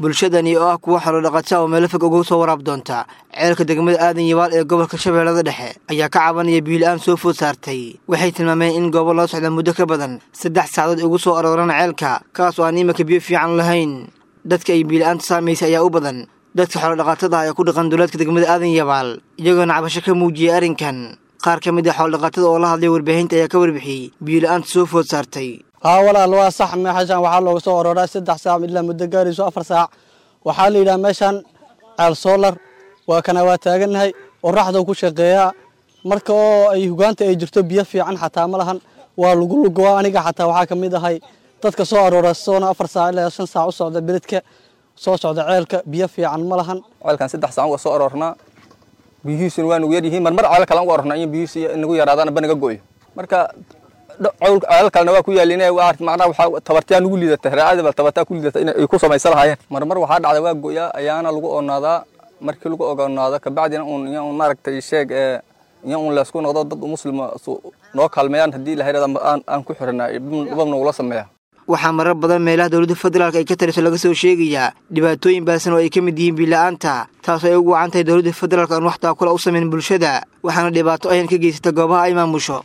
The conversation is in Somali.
bulshadani oo ah kuwa xoolodhaqata oo meelo fog uga soo waraab doonta ceelka degmada aadan yabaal ee gobolka shabeellada dhexe ayaa ka cabanaya biila-aan soo food saartay waxay tilmaameen in goobo loo socda muddo ka badan saddex saacadood ugu soo arooraan ceelka kaas oo aan iminka biyo fiican lahayn dadka ay biila-aanta saamaysay ayaa u badan dadka xoolodhaqatada ah ee ku dhaqan duleedka degmada aadan yabaal iyagoona cabasho ka muujiyay arrinkan qaar ka mid ah xoolodhaqatada oo la hadlay warbaahinta ayaa ka warbixiyey biila-aanta soo food saartay haa walaal waa sax meeshaan waxaa looga soo orooraa saddex saac ilaa muddo gaarayso afar saac waxaa la yidhaha meeshaan ceel soolar waa kana waa taagannahay oraxdau ku shaqeeyaa marka oo ay hugaanta ay jirto biyo fiican xataa ma lahan waa lagu lugoa aniga xataa waxaa ka mid ahay dadka soo aroora soona afar saac ilaa shan saac u socda beledka soo socda ceelka biyo fiican ma lahan ceelkan saddex saac uga soo aroornaa biyihiisuna waa nagu yaryihiin marmar ceel kale uga aroornaa in biyihiisu nagu yaraadaan ba naga go'yo marka ceel kalena waa ku yaalin macnaha waxaa tabartaa nugu liidata raacadaba tabartaa ku liidata inay ku samaysan lahaayeen marmar waxaa dhacda waa go'yaa ayaana lagu oonaadaa markii lagu ogonaado kabacdina uun iyo un maaragtay sheeg ee iyo un laysku noqdo dad muslima noo kaalmeeyaan haddii ilahay aan ku xiranaa dhibab nagula sameeya waxaa marar badan meelaha dowladda federaalk ay ka taliso laga soo sheegayaa dhibaatooyin baasan oo ay ka mid yihiin biila-aanta taasoo ay ugu wacan tahay dowladda federaalk aan wax taakula u samayn bulshada waxaana dhibaato ayan ka geysata goobaha ay maamusho